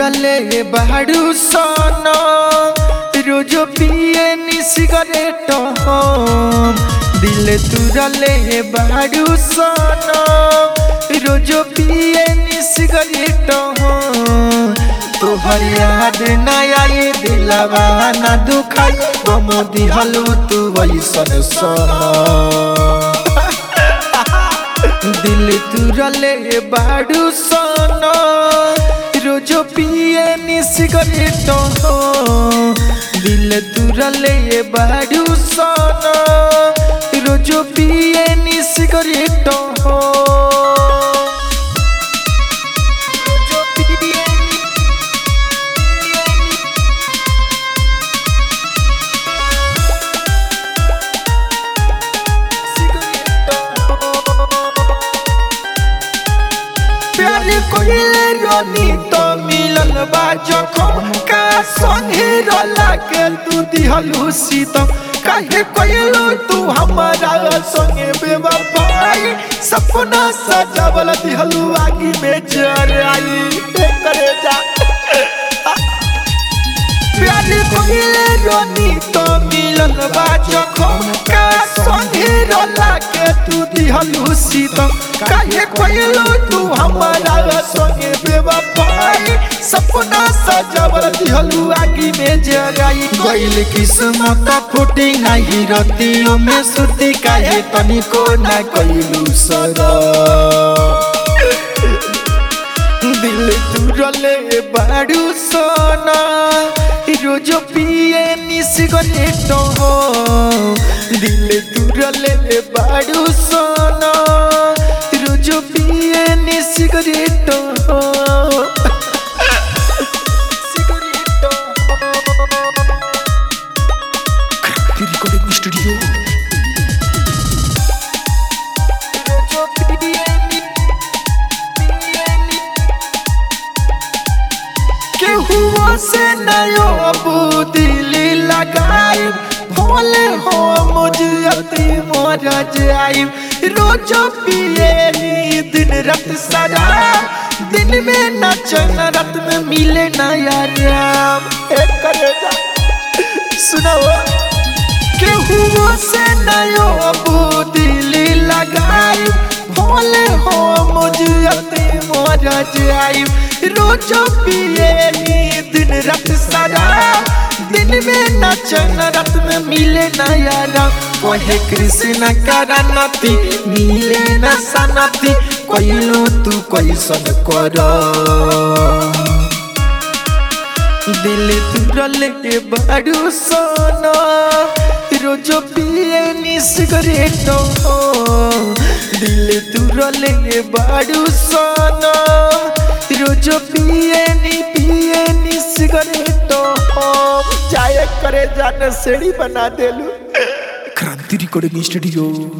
तुरले बाड़ू सन रोज पिए नी सिगरेट हम दिल तुरले बाड़ू सन रोज पिए नी सिगरेट हम तोहर याद न आए दिलवा न दुखाई गम दिहलू तू वैसन सन दिल तुरले बाड़ू सन रोज पिए नी सिगरेट दिल तुरले बाड़ू सन रोज पिए नी सिगरेट रोज पिए नी प्यार कोइले रोनी तो मिलन बा जखम का संगे रोला के तू दिहलू सीतम काहे कोइलो तू हमारा संगे बेवफाई सपना सजावल दिहलू आगी में जर आई ए करे जा प्यार कोइले रोनी तो मिलन बा जखम का संगे रोला के तू दिहलू सीतम काहे कोइलो तू हमारा संगे बेवफाई सपना सजावल दिहलू आगी में जगाई गइल किस्मत फूटी नाही रतियों में सुती काहे तनिको ना कइलू सरा दिल तुरले बाड़ू सोना रोज पिए नी सिगरेट हो दिल तुरले बाड़ू सोना रोज पिए नी सिगरेट हो सिगरेट रिकॉर्डिंग स्टूडियो रोज पिए नी पिए नी केहुआ से नयो अबू दिली लगाई भोले हो मुझे मोर जाई रोज पिए नी दिन रात सदा दिन में नचन रात में मिले नया राम एक करे जा सुनाओ केहुआ से नयो अबू दिली लगाई भोले हो मुझे मोर जाई रोज पिए नी दिन रात सदा दिन में नचन रात में मिले नया राम कहे कृष्ण करनती मिले न सनती कइलो तू कैसन कर दिल तुरल के बाड़ू सोना रोज पिए नी सिगरेट दिल तुरल के बाड़ू सोना रोज पिए नी पिए नी सिगरेट चाय करे जाने सेड़ी बना देलू क्रांति रिकॉर्डिंग स्टूडियो